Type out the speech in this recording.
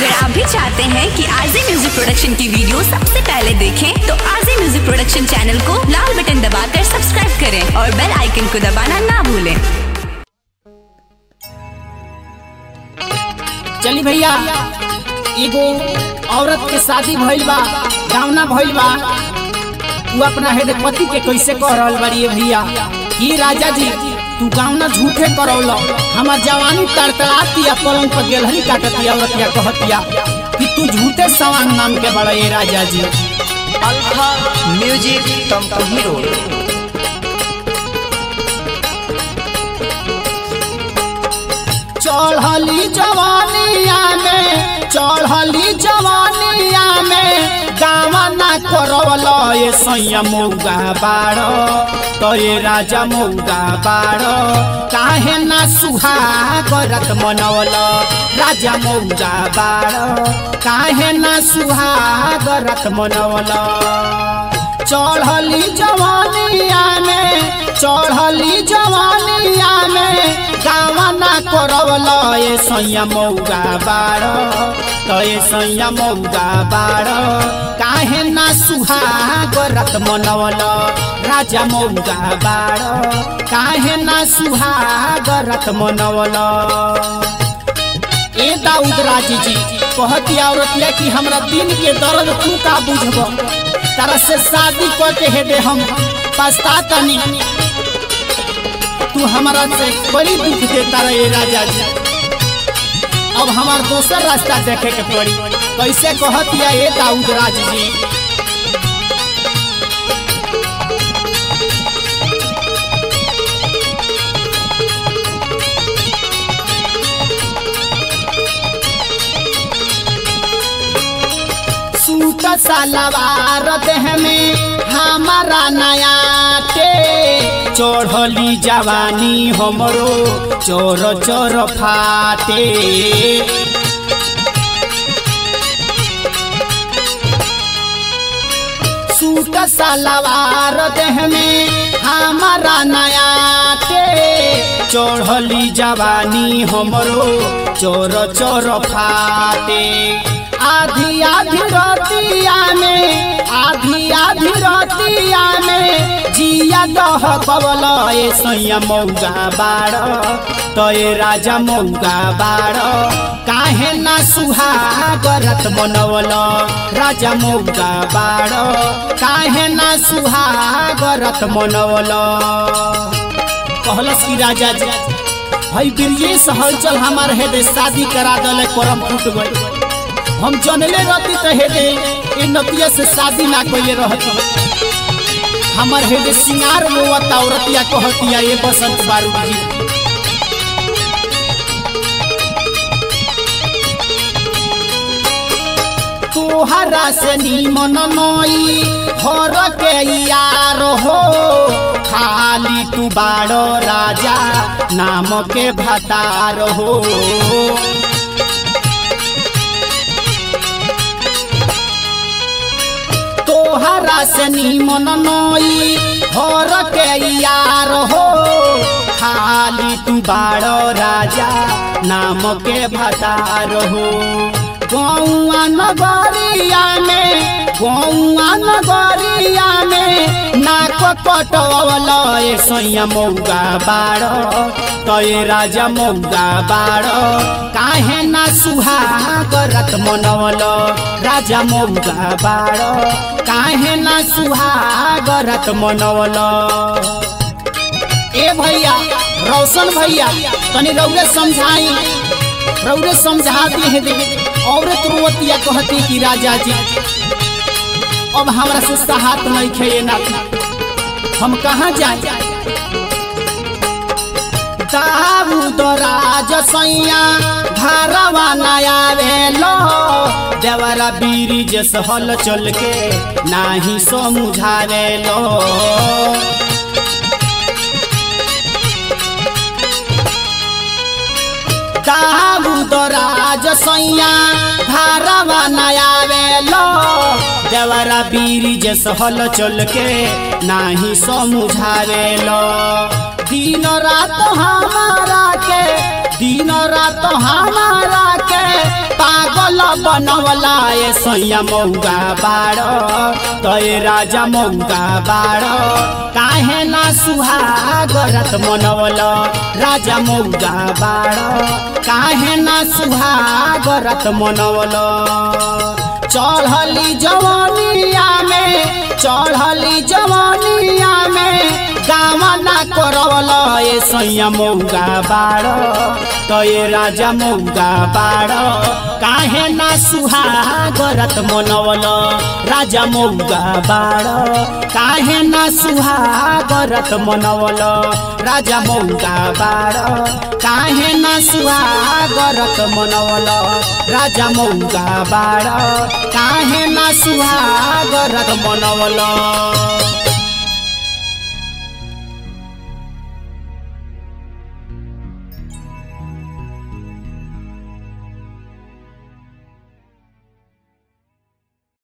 अगर आप भी चाहते हैं कि आरजे म्यूजिक प्रोडक्शन की वीडियो सबसे पहले देखें तो आरजे म्यूजिक प्रोडक्शन चैनल को लाल बटन दबाकर सब्सक्राइब करें और बेल आइकन को दबाना ना भूलें चली भैया एगो औरत के शादी भइल बा गावना भइल बा तू अपना हेदे पति के कैसे कह रहल बाड़ी भैया ई राजा जी तू गावना झूठे करौल हमार जवानी तड़तड़ातिया पलंग पर गेलहरी काटतिया औरतिया कहतिया कि तू झूठे सवांग नाम के बड़ा ये राजा जी अल्फा म्यूजिक कंपनी हीरो चढ़ली जवानिया में चढ़ली जवानिया में गावना करवल ये सैया मौगा बाड़ तो ये राजा मौगा बाड़ काहे ना सुहागरत मनवल राजा मौगा बाड़ काहे ना सुहागरत मनवल चढ़ली जवानिया में चढ़ली जवानिया में गावना करवल ये सैया मौगा बाड़ तो ये सैया मौगा बाड़ काहे ना सुहागरत मनवल राजा मौगा बाड़ काहे ना सुहागरत मनवल ए दाऊद राजी जी कहती औरतिया कि हमरा दिन के दर्द तू का बुझब तारा से शादी करके हेदे हम पछतातनी तू हमारा से बड़ी दुख देता रहे राजा जी अब हमार दोसर रास्ता देखे के पड़ी कैसे कहतिया ए दाऊद राज जी सूट सलवार देह में हमारा नया के चढ़ली जवानी हमरो चोर चोर फाटे सूट सलवार देह में हमारा नया के चढ़ली जवानी हमरो चोर चोर फाटे आधी आधी रतिया में आधी आधी रतिया में जिया दह पवल ए सैया मौगा बाड़ तो ए राजा मौगा बाड़ काहे ना सुहागरत मनवल राजा मौगा बाड़ काहे ना सुहागरत मनवल कहलस की राजा जी भाई ब्रिजेश हलचल हमार हेदे शादी करा दले करम फूट गई हम जनले रहती तो हेदे ए नतिया से शादी ना कइले रहती हमर हेदे सिंगार रोवत औरतिया कहतिया ये बसंत बारूद जी तोहरा से नीमन नई हर के यार हो खाली तू बाड़ो राजा नाम के भतार हो तोहरा से नीमन नई हर के यार हो खाली तू बाड़ो राजा नाम के भतार हो गौआ नगरिया में गौआ नगरिया में नाक कटवल ए सैया मौगा बाड़ तो ए राजा मौगा बाड़ काहे ना सुहागरत मनवल राजा मौगा बाड़ काहे ना सुहागरत मनवल ए भैया रोशन भैया तनी रौरे समझाई रौरे समझा दी है दे औरत रोवतिया कहती कि राजा जी अब हमरा से सहात नहीं खे ना हम कहाँ जाए दाऊद राज सैया घरवा नया वेलो देवरा बीरी जस हल चल के नाही समझावे लो दाऊद राज सैया घरवा नया वेलो देवरा बीरी जस हल चल के नाही समझावे लो दिन रात हमारा के दिन रात हमारा के पागल बनवला ए सैया मौगा बाड़ तय राजा मौगा बाड़ काहे ना सुहागरत मनवल राजा मौगा बाड़ काहे ना सुहागरत मनवल चढ़ली जवानिया में चढ़ली जवानिया में गावना करवल ए सैया मौगा बाड़ तो ये राजा मौगा बाड़ काहे ना सुहागरत मनवल राजा मौगा बाड़ काहे ना सुहागरत मनवल राजा मौगा बाड़ काहे ना सुहागरत मनवल राजा मौगा बाड़ काहे ना सुहागरत मनवल